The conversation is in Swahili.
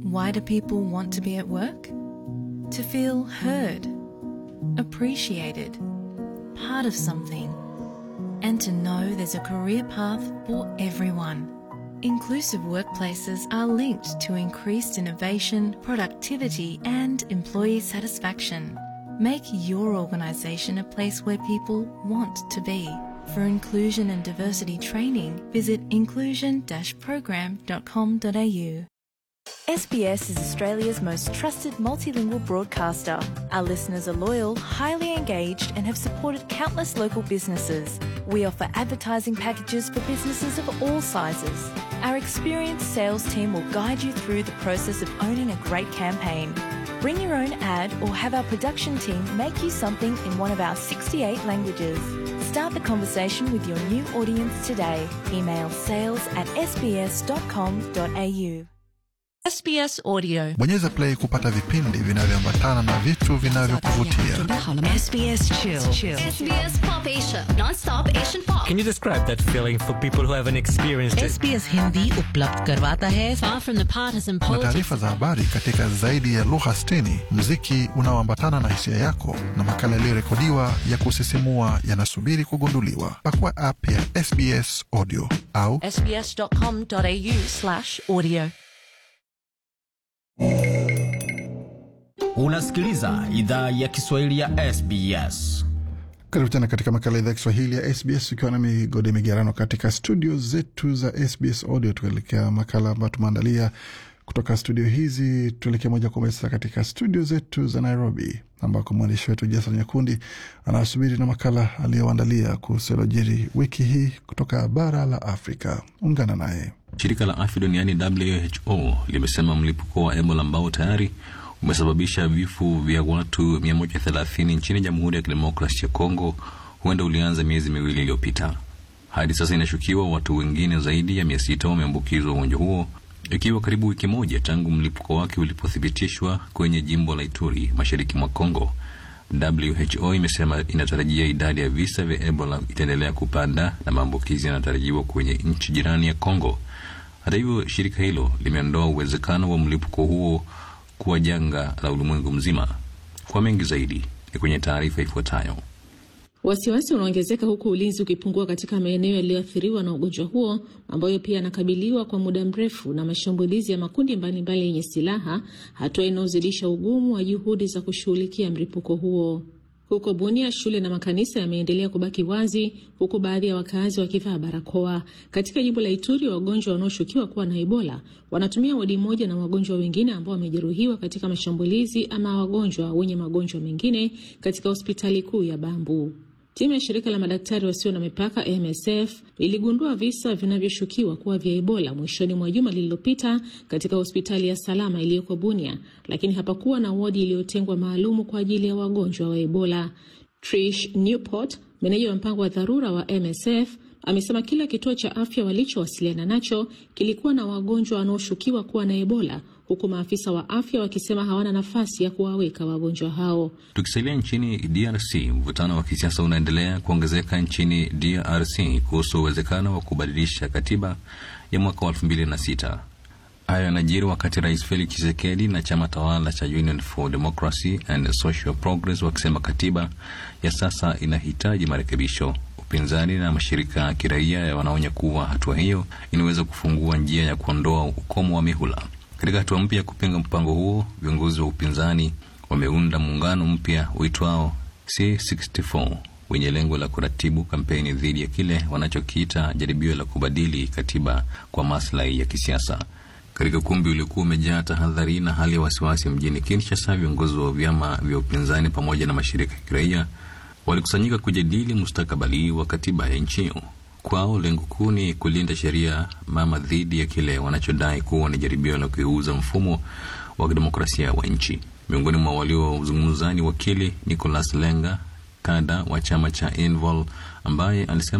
Why do people want to be at work? To feel heard, appreciated, part of something, and to know there's a career path for everyone. Inclusive workplaces are linked to increased innovation, productivity, and employee satisfaction. Make your organisation a place where people want to be. For inclusion and diversity training, visit inclusion-program.com.au. SBS is Australia's most trusted multilingual broadcaster. Our listeners are loyal, highly engaged, and have supported countless local businesses. We offer advertising packages for businesses of all sizes. Our experienced sales team will guide you through the process of owning a great campaign. Bring your own ad or have our production team make you something in one of our 68 languages. Start the conversation with your new audience today. Email sales at sbs.com.au. SBS Audio. Bonyeza play kupata vipindi vinavyoambatana na vitu vinavyokuvutia. SBS Chill. SBS Pop Asia, non-stop Asian pop. Can you describe that feeling for people who haven't experienced it? SBS Hindi उपलब्ध करवाता है Far from the partisan Na politics. taarifa za habari katika zaidi ya lugha 60, muziki unaoambatana na hisia yako na makala yaliyorekodiwa ya kusisimua yanasubiri kugunduliwa. Pakua app ya SBS Audio au sbs.com.au slash audio. Unasikiliza idhaa ya Kiswahili ya SBS. Karibu tena katika makala ya idhaa ya Kiswahili ya SBS ukiwa nami Gode Migerano katika studio zetu za SBS Audio, tukielekea makala ambayo tumeandalia kutoka studio hizi. Tuelekea moja kwa moja sasa katika studio zetu za Nairobi, ambako mwandishi wetu Jason Nyakundi anasubiri na makala aliyoandalia kuhusu yaliyojiri wiki hii kutoka bara la Afrika. Ungana naye. Shirika la afya duniani WHO limesema mlipuko wa Ebola ambao tayari umesababisha vifo vya watu 130 nchini Jamhuri ya Kidemokrasia ya Kongo huenda ulianza miezi miwili iliyopita. Hadi sasa inashukiwa watu wengine zaidi ya mia sita wameambukizwa ugonjwa huo, ikiwa karibu wiki moja tangu mlipuko wake ulipothibitishwa kwenye jimbo la Ituri, mashariki mwa Kongo. WHO imesema inatarajia idadi ya visa vya Ebola itaendelea kupanda na maambukizi yanatarajiwa kwenye nchi jirani ya Kongo. Hata hivyo, shirika hilo limeondoa uwezekano wa mlipuko huo kuwa janga la ulimwengu mzima. Kwa mengi zaidi ni kwenye taarifa ifuatayo. Wasiwasi unaongezeka huku ulinzi ukipungua katika maeneo yaliyoathiriwa na ugonjwa huo ambayo pia yanakabiliwa kwa muda mrefu na mashambulizi ya makundi mbalimbali yenye silaha, hatua inayozidisha ugumu wa juhudi za kushughulikia mlipuko huo. Huko Bunia, shule na makanisa yameendelea kubaki wazi huku baadhi ya wakazi wakivaa barakoa. Katika jimbo la Ituri, wagonjwa wanaoshukiwa kuwa na Ebola wanatumia wodi moja na wagonjwa wengine ambao wamejeruhiwa katika mashambulizi ama wagonjwa wenye magonjwa mengine katika hospitali kuu ya Bambu. Timu ya shirika la madaktari wasio na mipaka MSF iligundua visa vinavyoshukiwa kuwa vya Ebola mwishoni mwa juma lililopita katika hospitali ya Salama iliyoko Bunia, lakini hapakuwa na wodi iliyotengwa maalumu kwa ajili ya wagonjwa wa Ebola. Trish Newport, meneja wa mpango wa dharura wa MSF, amesema kila kituo cha afya walichowasiliana nacho kilikuwa na wagonjwa wanaoshukiwa kuwa na Ebola huku maafisa wa afya wakisema hawana nafasi ya kuwaweka wagonjwa hao. Tukisalia nchini DRC, mvutano wa kisiasa unaendelea kuongezeka nchini DRC kuhusu uwezekano wa kubadilisha katiba ya mwaka wa elfu mbili na sita. Hayo yanajiri wakati Rais Felix Tshisekedi na chama tawala cha Union for Democracy and Social Progress wakisema katiba ya sasa inahitaji marekebisho. Upinzani na mashirika ya kiraia wanaonya kuwa hatua hiyo inaweza kufungua njia ya kuondoa ukomo wa mihula. Katika hatua mpya ya kupinga mpango huo, viongozi wa upinzani wameunda muungano mpya uitwao C64 wenye lengo la kuratibu kampeni dhidi ya kile wanachokiita jaribio la kubadili katiba kwa maslahi ya kisiasa. Katika ukumbi uliokuwa umejaa tahadhari na hali ya wasiwasi mjini Kinshasa, viongozi wa vyama vya upinzani pamoja na mashirika ya kiraia walikusanyika kujadili mustakabali wa katiba ya nchi hiyo. Kwao lengo kuu ni kulinda sheria mama dhidi ya kile wanachodai kuwa ni jaribio la kuiuza mfumo wa kidemokrasia wa nchi. Miongoni mwa waliozungumza ni wakili Nicholas Lenga, kada wa chama cha Envol, ambaye alisema